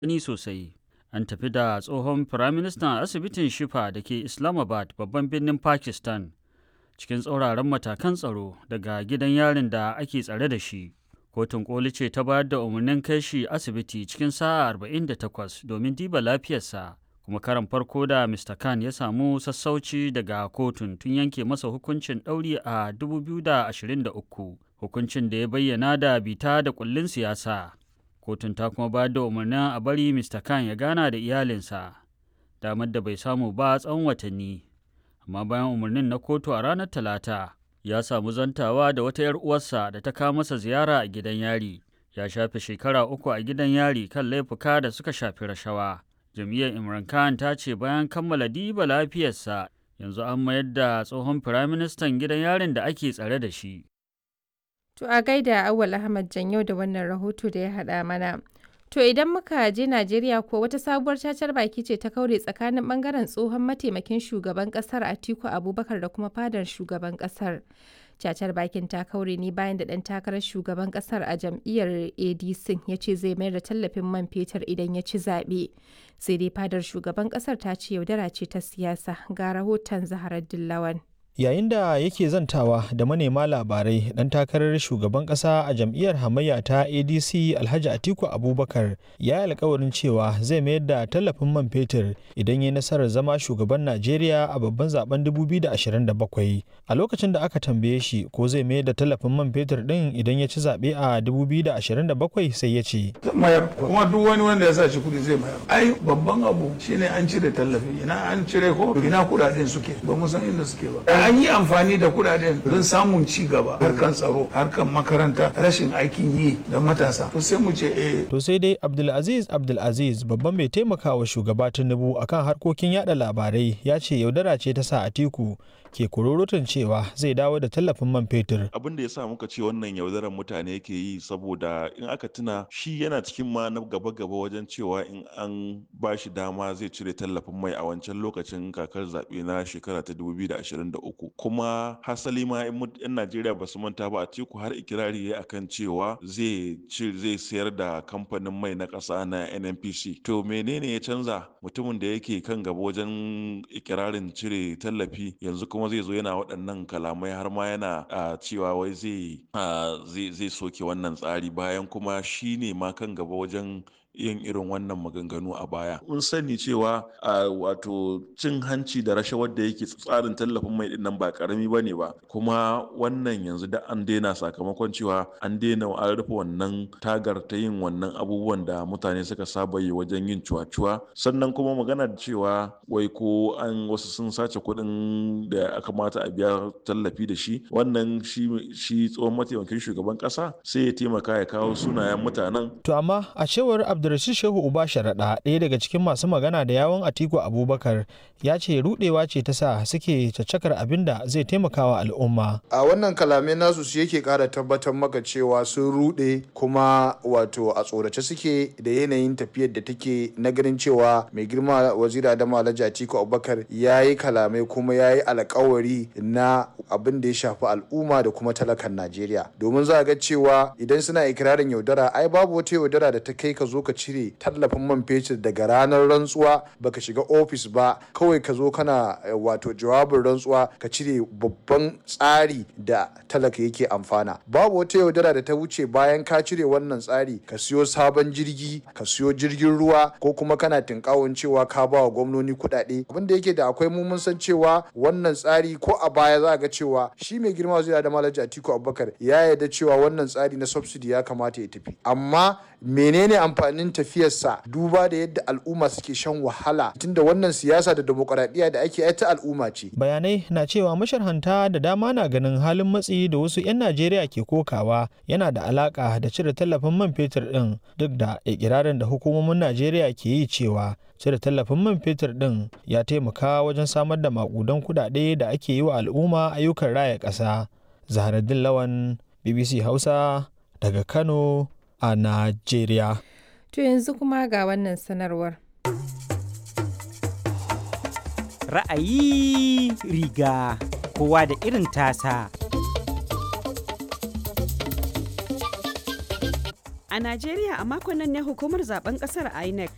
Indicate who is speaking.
Speaker 1: ni sosai. An tafi da tsohon firaministan asibitin Shifa da ke Islamabad babban birnin Pakistan cikin tsauraran matakan tsaro daga gidan yarin da ake tsare da shi. Kotun koli ce ta bayar da umarnin kai shi asibiti cikin sa'a 48 domin diba lafiyarsa. kuma karan farko da Mr. Khan ya samu sassauci daga kotun tun yanke masa hukuncin ɗauri a 2023 hukuncin da ya bayyana da bita da kullin siyasa. Kotun ta kuma bayar da umarnin a bari Mr. Khan ya gana da iyalinsa, damar da bai samu ba tsawon watanni. Amma bayan umarnin na kotu a ranar Talata, ya samu zantawa da wata 'yar uwarsa da ta kawo masa ziyara a gidan yari. Ya shafe shekara uku a gidan yari kan laifuka da suka shafi rashawa. jam'iyyar imran khan ta ce bayan kammala diba lafiyarsa yanzu an mayar da tsohon firaministan gidan yarin da ake tsare da shi
Speaker 2: To a gaida Awal Ahmad Janyo da wannan rahoto da ya haɗa mana. To idan muka je Najeriya ko wata sabuwar cacar baki ce ta kaure tsakanin bangaren tsohon mataimakin shugaban kasar Atiku Abubakar da kuma fadar shugaban kasar. cacar bakin ta kaure ne bayan da ɗan takarar shugaban ƙasar a jam'iyyar adc ya ce zai mayar da tallafin man fetur idan ya ci zaɓe sai dai fadar shugaban ƙasar ta ce yaudara ce ta siyasa ga rahoton zaharar dillawan
Speaker 3: yayin da yake zantawa da manema labarai dan takarar shugaban kasa a jam'iyyar hamayya ta adc alhaji atiku abubakar ya yi alkawarin cewa zai mayar da tallafin man fetur idan ya nasarar zama shugaban najeriya a babban zaben 2027 a lokacin da aka tambaye shi ko zai mayar da tallafin man fetur din idan ya ci zaɓe a 2027 sai ya ce
Speaker 4: mayar kuma duk wani wanda ya sa shi kudi zai mayar ai babban abu shine an cire tallafi ina an cire ko ina kudaden suke ba mu san inda suke ba an yi amfani da kudaden don samun ci gaba harkan tsaro harkan makaranta rashin aikin yi da matasa to sai mu ce eh
Speaker 3: to sai dai abdulaziz abdulaziz babban mai taimakawa shugaba tinubu akan harkokin yada labarai ya ce yaudara ce ta sa atiku ke kururutun cewa zai dawo da tallafin man fetur.
Speaker 5: Abin da ya sa muka ce wannan yaudarar mutane ke yi saboda in aka tuna shi yana cikin ma na gaba-gaba wajen cewa in an ba shi dama zai cire tallafin mai a wancan lokacin kakar zaɓe na shekara ta 2023. Kuma hasali ma in 'yan Najeriya ba su manta ba a teku har ikirari ya akan cewa zai zai sayar da kamfanin mai na ƙasa na NNPC. To menene ya canza mutumin da yake kan gaba wajen ikirarin cire tallafi yanzu kuma kuma zai zo yana waɗannan kalamai har ma yana cewa wai zai zai soke wannan tsari bayan kuma shi ne ma kan gaba wajen yin irin wannan maganganu a baya. Mun sani cewa a wato cin hanci da rashawar da yake tsarin tallafin mai din nan ba karami ba ne ba kuma wannan yanzu da an daina sakamakon cewa an daina an rufe wannan tagar ta yin wannan abubuwan da mutane suka saba yi wajen yin cuwa-cuwa sannan kuma magana da cewa wai ko an wasu sun sace kuɗin da aka mata a biya tallafi da shi wannan shi tsohon mataimakin shugaban ƙasa sai ya taimaka ya kawo sunayen mutanen.
Speaker 3: To amma a cewar Abdulrashid Shehu Uba Sharaɗa ɗaya daga cikin masu magana da yawon Atiku Abubakar ya ce rudewa ce ta sa suke caccakar abin da zai taimaka wa al'umma.
Speaker 6: A wannan kalamai nasu su yake ƙara tabbatar maka cewa sun rude kuma wato a tsorace suke da yanayin tafiyar da take na ganin cewa mai girma wazira da Alhaji Atiku Abubakar ya yi kalamai kuma ya yi alkawari na abin da ya shafi al'umma da kuma talakan Najeriya. Domin za a ga cewa idan suna ikirarin yaudara ai babu wata yaudara da ta kai ka zo ka cire tallafin man fetur daga ranar rantsuwa baka shiga ofis ba kawai ka zo kana wato jawabin rantsuwa ka cire babban tsari da talaka yake amfana babu wata yaudara da ta wuce bayan ka cire wannan tsari ka siyo sabon jirgi ka siyo jirgin ruwa ko kuma kana tinkawon cewa ka ba wa gwamnoni kuɗaɗe abin da yake da akwai mu mun san cewa wannan tsari ko a baya za ga cewa shi mai girma zai da malaji atiku abubakar ya yarda cewa wannan tsari na subsidy ya kamata ya tafi amma menene amfanin tafiyarsa duba da yadda al'umma suke shan wahala tunda wannan siyasa da demokuraɗiyya da ake ta al'umma ce
Speaker 3: bayanai na cewa masharhanta da dama na ganin halin matsi da wasu 'yan najeriya ke kokawa yana da alaka da cire tallafin man fetur din duk da ikirarin da hukumomin najeriya ke yi cewa cire tallafin man fetur din ya taimaka wajen samar da makudan kudade da ake yi wa al'umma ayyukan raya ƙasa zaharaddin lawan bbc hausa daga kano a Najeriya.
Speaker 2: To yanzu kuma ga wannan sanarwar.
Speaker 7: Ra'ayi riga kowa da irin tasa.
Speaker 8: A Najeriya a makon nan ne hukumar zaben kasar INEC